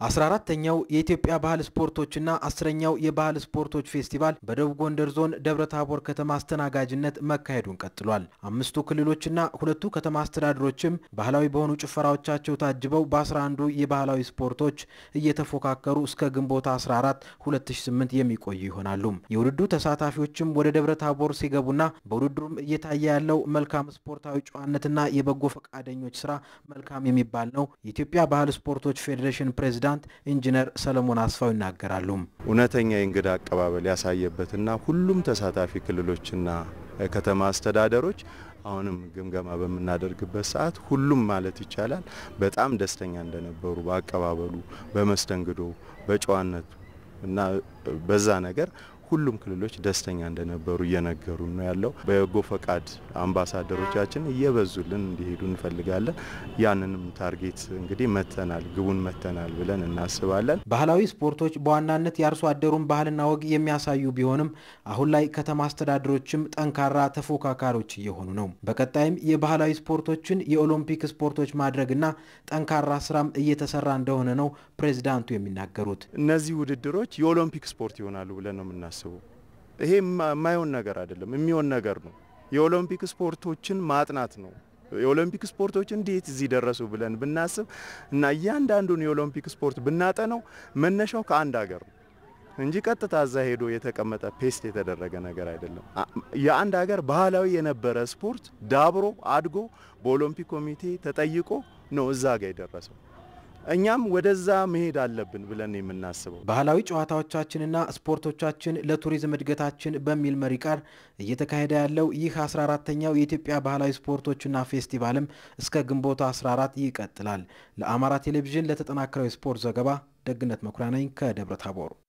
14ተኛው የኢትዮጵያ ባህል ስፖርቶችና አስረኛው የባህል ስፖርቶች ፌስቲቫል በደቡብ ጎንደር ዞን ደብረ ታቦር ከተማ አስተናጋጅነት መካሄዱን ቀጥሏል። አምስቱ ክልሎችና ሁለቱ ከተማ አስተዳደሮችም ባህላዊ በሆኑ ጭፈራዎቻቸው ታጅበው በ11ዱ የባህላዊ ስፖርቶች እየተፎካከሩ እስከ ግንቦት 14 2008 የሚቆዩ ይሆናሉ። የውድድሩ ተሳታፊዎችም ወደ ደብረ ታቦር ሲገቡና በውድድሩም እየታየ ያለው መልካም ስፖርታዊ ጨዋነትና የበጎ ፈቃደኞች ስራ መልካም የሚባል ነው። የኢትዮጵያ ባህል ስፖርቶች ፌዴሬሽን ፕሬዚዳንት ኢንጂነር ሰለሞን አስፋው ይናገራሉ። እውነተኛ የእንግዳ አቀባበል ያሳየበትና ሁሉም ተሳታፊ ክልሎችና ከተማ አስተዳደሮች አሁንም ግምገማ በምናደርግበት ሰዓት ሁሉም ማለት ይቻላል በጣም ደስተኛ እንደነበሩ በአቀባበሉ፣ በመስተንግዶ፣ በጨዋነቱ እና በዛ ነገር ሁሉም ክልሎች ደስተኛ እንደነበሩ እየነገሩ ነው ያለው። በበጎ ፈቃድ አምባሳደሮቻችን እየበዙልን እንዲሄዱ እንፈልጋለን። ያንንም ታርጌት እንግዲህ መተናል፣ ግቡን መተናል ብለን እናስባለን። ባህላዊ ስፖርቶች በዋናነት የአርሶ አደሩን ባህልና ወግ የሚያሳዩ ቢሆንም አሁን ላይ ከተማ አስተዳደሮችም ጠንካራ ተፎካካሪዎች እየሆኑ ነው። በቀጣይም የባህላዊ ስፖርቶችን የኦሎምፒክ ስፖርቶች ማድረግና ጠንካራ ስራም እየተሰራ እንደሆነ ነው ፕሬዚዳንቱ የሚናገሩት። እነዚህ ውድድሮች የኦሎምፒክ ስፖርት ይሆናሉ ብለን ነው የምናስበው። ይሄ የማይሆን ነገር አይደለም፣ የሚሆን ነገር ነው። የኦሎምፒክ ስፖርቶችን ማጥናት ነው። የኦሎምፒክ ስፖርቶች እንዴት እዚህ ደረሱ ብለን ብናስብ እና እያንዳንዱን የኦሎምፒክ ስፖርት ብናጠነው መነሻው ከአንድ ሀገር ነው እንጂ ቀጥታ እዛ ሄዶ የተቀመጠ ፔስት የተደረገ ነገር አይደለም። የአንድ ሀገር ባህላዊ የነበረ ስፖርት ዳብሮ አድጎ በኦሎምፒክ ኮሚቴ ተጠይቆ ነው እዛ ጋር የደረሰው። እኛም ወደዛ መሄድ አለብን ብለን የምናስበው ባህላዊ ጨዋታዎቻችንና ስፖርቶቻችን ለቱሪዝም እድገታችን በሚል መሪ ቃል እየተካሄደ ያለው ይህ 14ተኛው የኢትዮጵያ ባህላዊ ስፖርቶችና ፌስቲቫልም እስከ ግንቦት 14 ይቀጥላል። ለአማራ ቴሌቪዥን ለተጠናከረው የስፖርት ዘገባ ደግነት መኩሪያ ነኝ ከደብረ ታቦር።